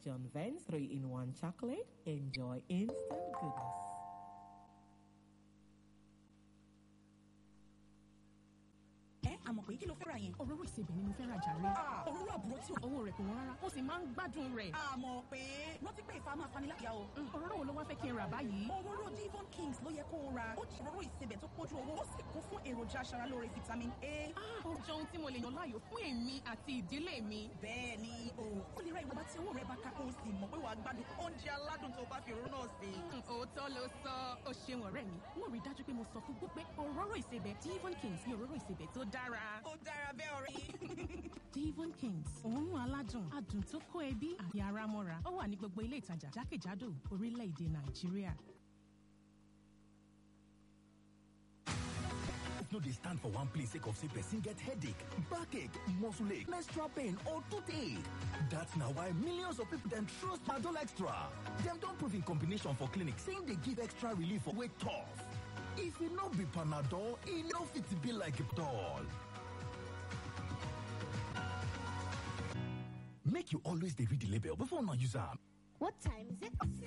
John Vance 3 in 1 chocolate. Enjoy instant goodness. ẹ àmọ̀ pé kí ló fẹ́ ra yẹn. òróró ìsebẹ̀ ni mo fẹ́ ra jàre. òróró àbúrò tí owó rẹ̀ kò wọ́n rárá ó sì máa ń gbádùn rẹ̀. àmọ̀ pé rántí pé ìfà máa fani láyà o. Mm, òróró wo ló wá fẹ́ kí n rà báyìí. òróró Devon Kings ló yẹ kó o ra ó jẹ́ òróró ìsebẹ̀ tó pójú owó ó sì kún fún èròjà aṣaralóore vitamin A. Ah, ó jẹ́ ohun tí mo lè yàn láàyò fún èmi àti ìdílé mi. bẹ́ẹ̀ ni o ó lè ra ìwọ̀nba tí owó rẹ̀ bá ká kó o sì mọ̀ pé wàá gbádùn oúnjẹ aládùn tó bá fi òróró náà sè. Mm, òótọ́ ló sọ ó ṣeun ọ̀rẹ́ mi wọ́n rí i dájú pé mo sọ fún gbogbo pé òróró ìsebẹ̀ Devon Kings ni òróró ìsebẹ̀ tó dára. ó dára bẹ́ẹ̀ ọ̀rẹ́ yìí. Devon Kings òórùn aládùn adùn tó kó ẹbí àti ara mọ́ra ó wà ní gbogbo ilé ìtajà jákèjádò orílẹ̀-èdè Nàìjíríà. no dey stand for one place sake of say person get headache backache muscle ache menstrual pain or toothache dat na why millions of people dem trust madol extra dem don prove in combination for clinic say im dey give extra relief for wey tough if e no be panadol e no fit be like Panadol. make you always dey read the label before una use am What time is it?